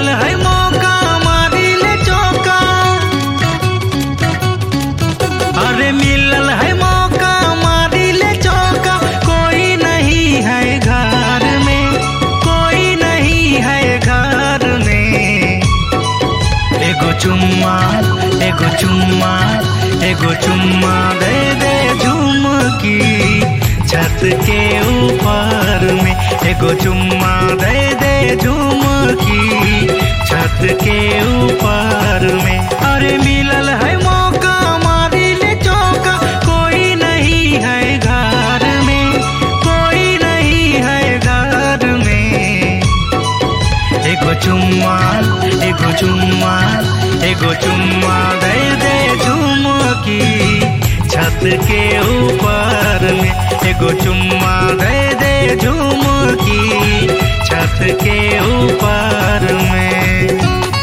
मिलल है मौका मारी ले चौका अरे मिलल है मौका मारी ले चौका कोई नहीं है घर में कोई नहीं है घर में एगो चुम्मा एगो चुम्मा एगो चुम्मा दे दे झुमकी छत के ऊपर में एगो चुम्मा दे दे झुमकी छत के ऊपर में अरे मिलल है मौका मारी ले चौका कोई नहीं है घर में कोई नहीं है घर में एगो चुम्मा एगो चुम्मा एगो चुम्मा दे दे झुमकी छत के ऊपर में एगो चुम्मा दे दे झुमकी छत के ऊपर में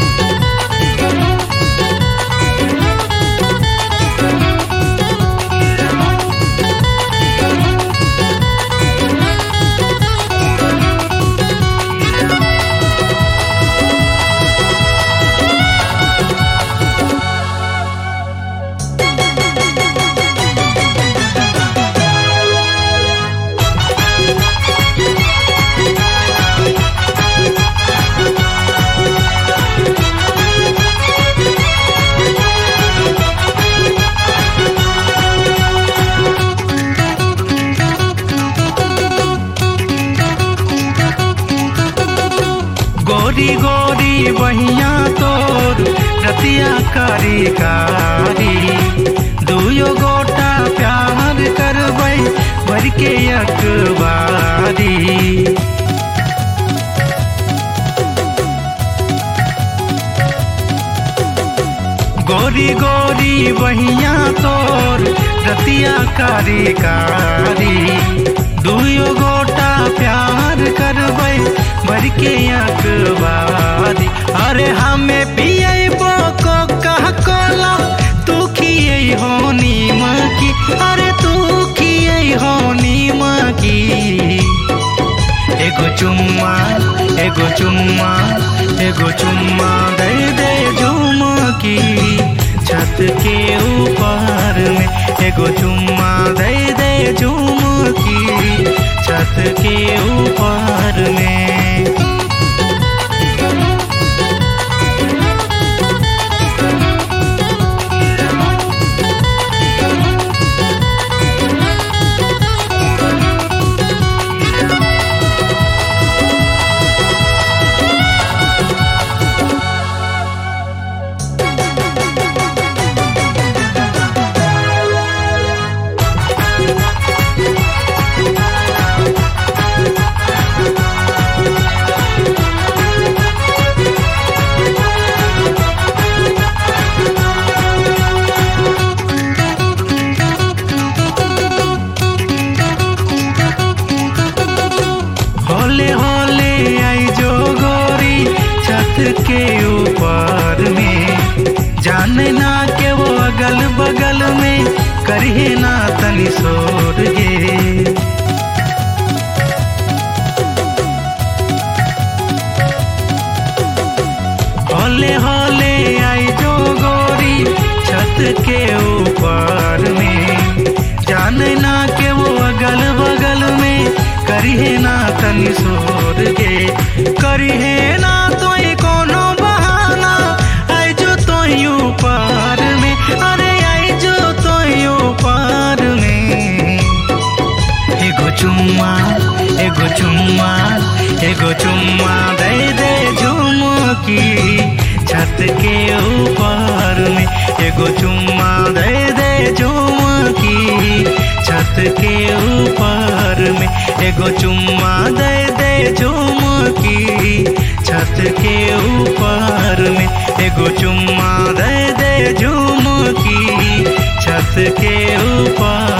गोरी गोरी बहिया तोर रतिया कारी कारी दुयो गोटा प्यार करबै भर के अखबारी गोरी गोरी बहिया तोर रतिया कारी कारी दुयो गोटा प्यार करबै भर के अखबारी अरे हमें पिए को कह कोला तू खिए हो नीम की अरे तू खिए हो नीम की एगो चुम्मा एगो चुम्मा एगो चुम्मा दे दे झुमकी छत के ऊपर में एगो चुम्मा दे दे झुमकी छत के ऊपर में होले होले आई जो गोरी छत के ऊपर में जाने ना के वो अगल बगल में करिए ना तनी सोर गे होले होले आई जो गोरी छत के ऊपर में जाने ना के वो अगल बगल में करिए ना तनी सोर गे करिए ना तो ये कोनो बहाना आई जो तो यूं पार में अरे आई जो तो यूं पार में एगो चुम्मा एगो चुम्मा एगो चुम्मा दे दे झुमकी छत के ऊपर में एगो चुम्मा दे दे झुमकी छत के ऊपर में एगो चुम्मा दे दे झुमकी छत के ऊपर में एगो चुम्मा दे दे झुमकी छत के ऊपर